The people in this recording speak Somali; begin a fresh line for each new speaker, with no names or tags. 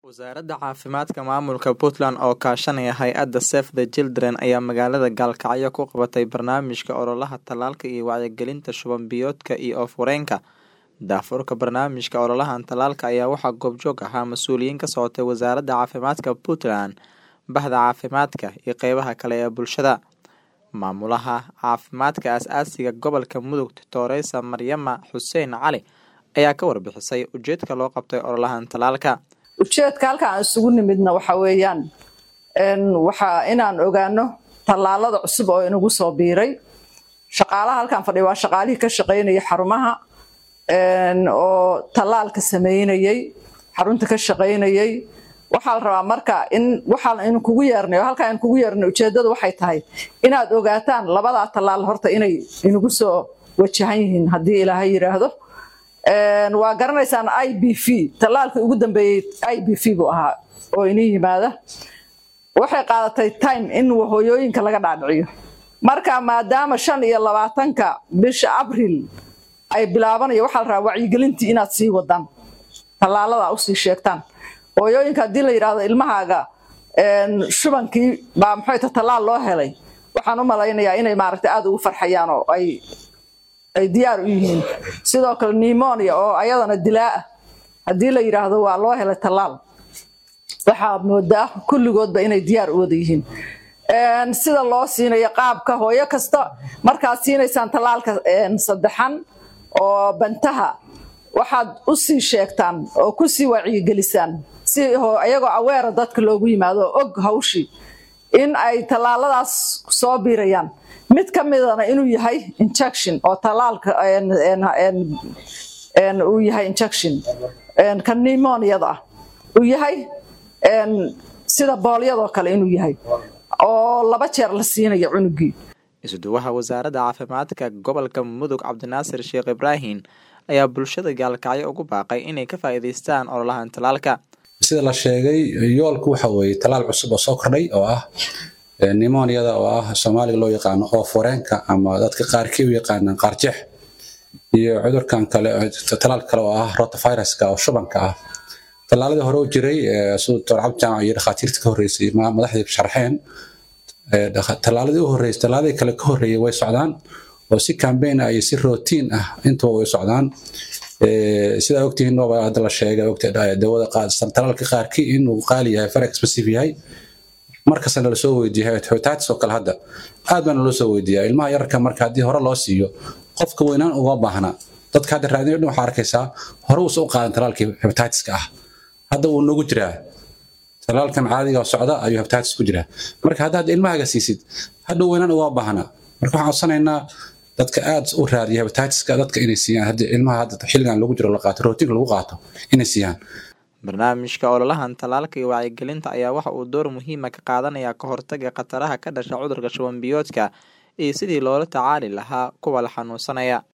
Wasaaradda Caafimaadka Maamulka Puntland oo kaashanaya hay'adda Save the Children ayaa magaalada Gaalkacyo ku qabatay barnaamijka ololaha tallaalka iyo wacyigelinta shuban biyoodka iyo oof-wareenka. Daahfurka barnaamijka ololahan tallaalka ayaa waxaa goobjoog ahaa mas'uuliyiin ka socotay Wasaaradda Caafimaadka Puntland, Bahda Caafimaadka, iyo qeybaha kale ee bulshada. Maamulaha Caafimaadka Aasaasiga Gobolka Mudug Doctoresa Maryama Xuseen Cali ayaa ka warbixisay ujeedka loo qabtay ololahan tallaalka.
ujeedka halka aan isugu nimidna waxa weeyaan waxa inaan ogaano tallaalada cusub oo inagu soo biiray shaqaalaha halkan fadhiya waa shaqaalihii ka shaqaynayay xarumaha oo tallaalka sameynayay xarunta ka shaqaynayay waxaa la rabaa marka in waxaa in kugu yeernay halkaa in kugu yeernay ujeedadu waxay tahay inaad ogaataan labadaa tallaal horta inay inagu soo wajahan yihiin haddii ilaahay yidhaahdo waa garanaysaan i b v tallaalkii ugu dambeeyey i b v buu ahaa oo inii yimaada waxay qaadatay time in hooyooyinka laga dhaadhiciyo marka maadaama shan iyo labaatanka bisha abril ay bilaabanayo waxaa la rabaa wacyigelintii inaad sii wadaan tallaalada usii sheegtaan hooyooyinka haddii la yidhaahdo ilmahaaga shubankii baa maxayta tallaal loo helay waxaan u malaynayaa inay maaragtay aada ugu farxayaan oo ay ay diyaar u yihiin sidoo kale nemonia oo ayadana dilaa ah haddii la yidhaahdo waa loo helay tallaal waxaa moodaa kulligoodba inay diyaar u wada yihiin sida loo siinayo qaabka hooyo kasta markaad siinaysaan tallaalka saddexan oo bantaha waxaad u sii sheegtaan oo ku sii wacyigelisaan si ayagoo aweera dadka loogu yimaado oo og hawshii in ay tallaaladaas soo biirayaan mid ka midana inuu yahay injection oo tallaalka uu yahay injection ka nemoniada ah uu yahay sida boolyadoo kale inuu yahay oo laba jeer la siinayo cunugii
isuduwaha wasaaradda caafimaadka gobolka mudug cabdinaasir sheekh ibraahim ayaa bulshada gaalkacyo ugu baaqay inay ka faa'iidaystaan ololahan tallaalka
sida la sheegay yoolku waxa weeye tallaal cusub oo soo kordhay oo ah nemoniada oo ah soomaaliga loo yaqaano oof-wareenka ama dadka qaarkii u yaqaanaan qaarjeex iyo cudurkan kale tallaal kale oo ah rotaviruska oo shubanka ah tallaaladii hore u jiray sida doctor cabdijaamac iyo dhakhaatiirta ka horreysay madaxdii sharxeen tallaaladii u horreysay tallaaladii kale ka horreeyay way socdaan oo si cambaign ah iyo si rotiin ah intuba way socdaan sidaa ogtihiin nooba hadda la sheegay dawada talaalka qaarkii inuu qaali yahay very expensive yahay markastana lasoo weydiiya hepatitis oo kale hadda aad baana loo soo weydiiyaa ilmaha yararka marka haddii hore loo siiyo qofka weynaan uga baahna dadka hadda raadinayo dhan waxaa arkaysaa hore uusa u qaadan talaalkii hepatitiska ah hadda wuu nagu jiraa talaalkan caadiga socda ayuu hepatitis ku jiraa marka hadda hadda ilmahaga siisid hadda weynaan uga baahna marka waxaan codsanaynaa dadka aad u raadiya hepatitiska dadka inay siiyaan haddii ilmaha hadda xilligan lagu jiro la qaato rootinka lagu qaato inay siiyaan
barnaamijka ololahan tallaalka iyo wacyigelinta ayaa waxa uu door muhiima ka qaadanaya ka hortaga khataraha ka dhasha cudurka shuban biyoodka iyo sidii loola tacaali lahaa kuwa la xanuunsanaya